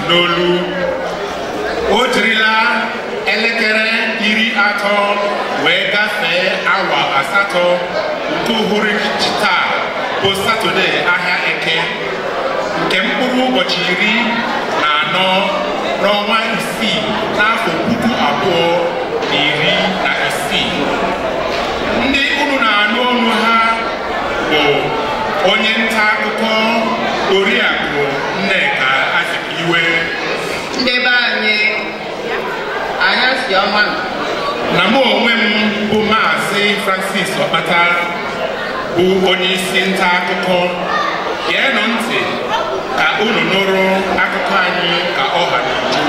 n'olu o jirila elekere iri atọ wee gafee awa asatọ nke uhuruchi taa bụ satọde ahịa eke nke mkpụrụ ụbọchị iri na anọ n'ọnwa isii n'afọ puku abụọ na iri na isii ndị unu na-anụ ọnụ ha bụ onye nta akụkọ oriakụ nneka azikiwe ndị be anyị anyasị ọma na mụ onwe m bụ maazị francis ọkpata bụ onye isi nta akụkọ geenụ ntị ka unu nụrụ akụkọ anyị ka ọ ha n'uju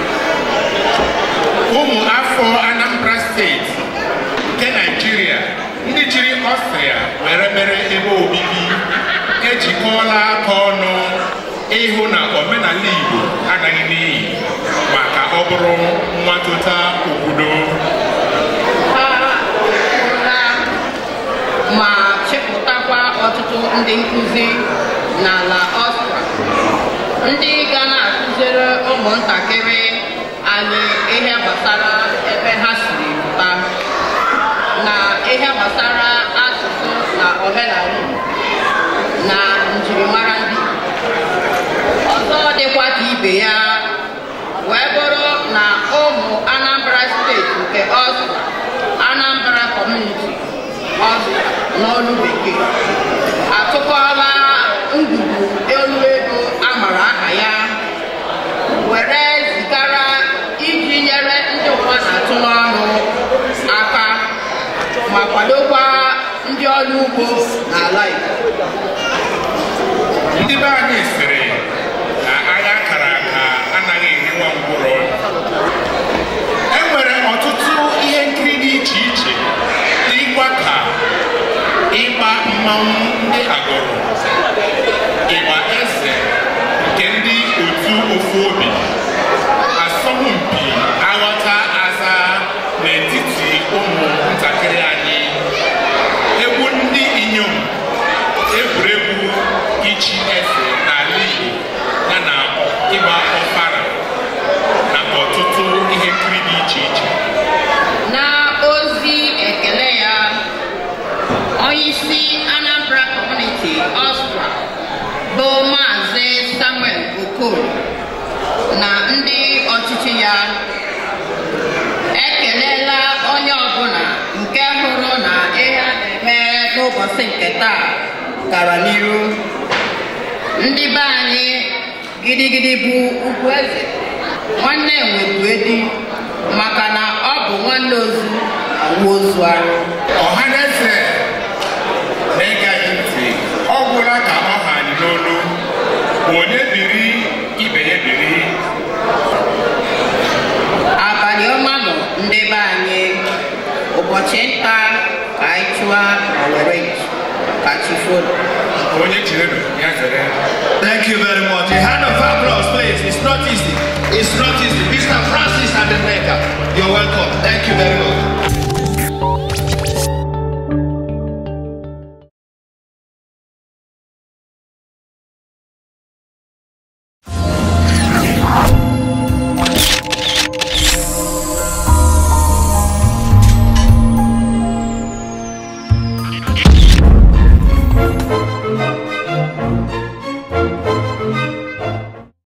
ụmụ afọ anambra steeti nke naijiria ndị jiri ọstrịa were mere ebe obibi ejikọọla aka ọnụ ịhụ na omenala igbo anaghị n'iyi maka ọ bụrụ nwatụta obodo ha hụla ma chịpụtakwa ọtụtụ ndị nkụzi n'ala ọstra ndị ga na-akụziri ụmụntakịrị anyị ihe gbasara ebe ha siri pụta na ihe gbasara asụsụ na omenala Igbo na njirimara ndị Igbo. ọzọ dịkwa ka ibe ya wee bụrụ na ụmụ Anambra steeti nke ọstra Anambra Community ọstra n'olu bekee atụkọla ngwugwu elu ego amara aha ya were zigara iji nyere ndị ụwa na-atụ n'ọrụ aka ma kwadokwa ndị ọrụ ugbo n'ala Igbo ndị be anyị sịrị na agha kara aka anaghị eriwa ngwụrọ e nwere ọtụtụ ihe nkiri dị iche iche ịgba ka ịgba mmanwụ ndị agọrọ ịgba eze nke ndị otu ofu obi asọmpi aghọta aza n'etiti ụmụ ntakịrị anyị egwu ndị inyom egwuregwu ichi eze n'ala Igbo ya na ịgba ọfara na ọtụtụ ihe nkiri dị iche iche na ozi ekele ya onyeisi Anambra Community Ọstra bụ maazị Samuel Okoro na ndị ọchịchị ya ekelela onye ọbụla nke hụrụ na ihe a na-eme n'ụbọchị nke taa gara n'iru ndị be anyị gidigidi bụ ugwu eze nwanne enwebu edi maka na ọ bụ nwanne ozu awụ ozu arụ ọha na eze na-ege anyị ntị ọ gwụla ka ọ ha anyị n'olu bụ onye biri ibe ya biri abalị ọma nọ ndị be anyị ụbọchị nta ka anyị chụwa ma were ji ka chi folo onye jirenụ ya zere Thank you very much. A hand of applause, please. It's not easy. It's not easy. Mr. Francis Adeneka, you're welcome. Thank you very much.